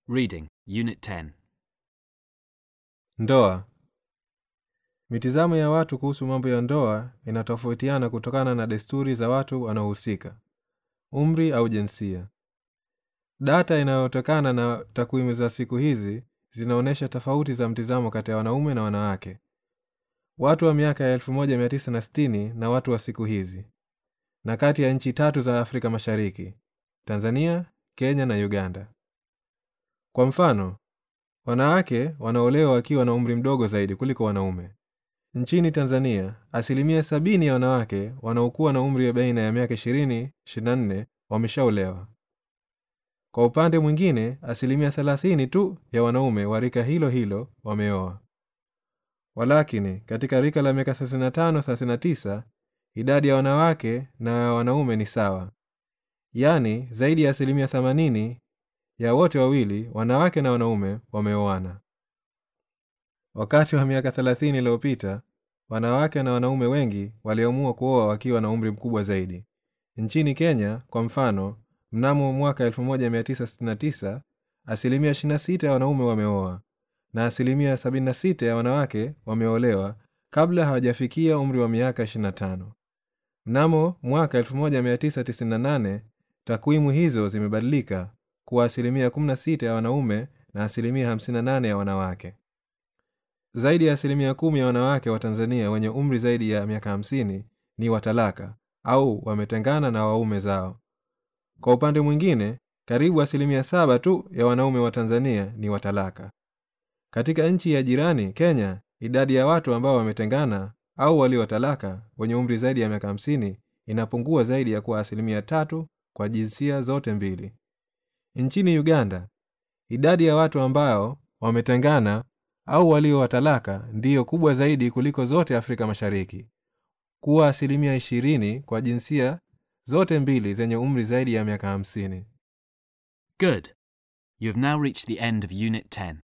Reading, Unit 10. Ndoa. Mitizamo ya watu kuhusu mambo ya ndoa inatofautiana kutokana na desturi za watu wanaohusika, umri au jinsia. Data inayotokana na takwimu za siku hizi zinaonyesha tofauti za mtizamo kati ya wanaume na wanawake, watu wa miaka ya 1960 na watu wa siku hizi, na kati ya nchi tatu za Afrika Mashariki: Tanzania, Kenya na Uganda. Kwa mfano, wanawake wanaolewa wakiwa na umri mdogo zaidi kuliko wanaume. Nchini Tanzania, asilimia sabini ya wanawake wanaokuwa na umri wa baina ya miaka 20 24 wameshaolewa. Kwa upande mwingine, asilimia 30 tu ya wanaume wa rika hilo hilo wameoa. Walakini, katika rika la miaka 35 39 idadi ya wanawake na ya wanaume ni sawa, yaani zaidi ya asilimia 80 ya wote wawili, wanawake na wanaume, wameoana. Wakati wa miaka 30 iliyopita, wanawake na wanaume wengi waliamua kuoa wakiwa na umri mkubwa zaidi. Nchini Kenya, kwa mfano, mnamo mwaka 1969 asilimia 26 ya wanaume wameoa na asilimia 76 ya wanawake wameolewa kabla hawajafikia umri wa miaka 25. Mnamo mwaka 1998 takwimu hizo zimebadilika kuwa asilimia 16 ya wanaume na asilimia 58 ya wanawake. Zaidi ya asilimia kumi ya wanawake wa Tanzania wenye umri zaidi ya miaka 50 ni watalaka au wametengana na waume zao. Kwa upande mwingine, karibu asilimia saba tu ya wanaume wa Tanzania ni watalaka. Katika nchi ya jirani Kenya, idadi ya watu ambao wametengana au waliotalaka wenye umri zaidi ya miaka 50 inapungua zaidi ya kuwa asilimia tatu kwa jinsia zote mbili. Nchini Uganda, idadi ya watu ambao wametengana au walio watalaka ndiyo kubwa zaidi kuliko zote Afrika Mashariki, kuwa asilimia 20 kwa jinsia zote mbili zenye umri zaidi ya miaka 50. Good. You have now reached the end of Unit 10.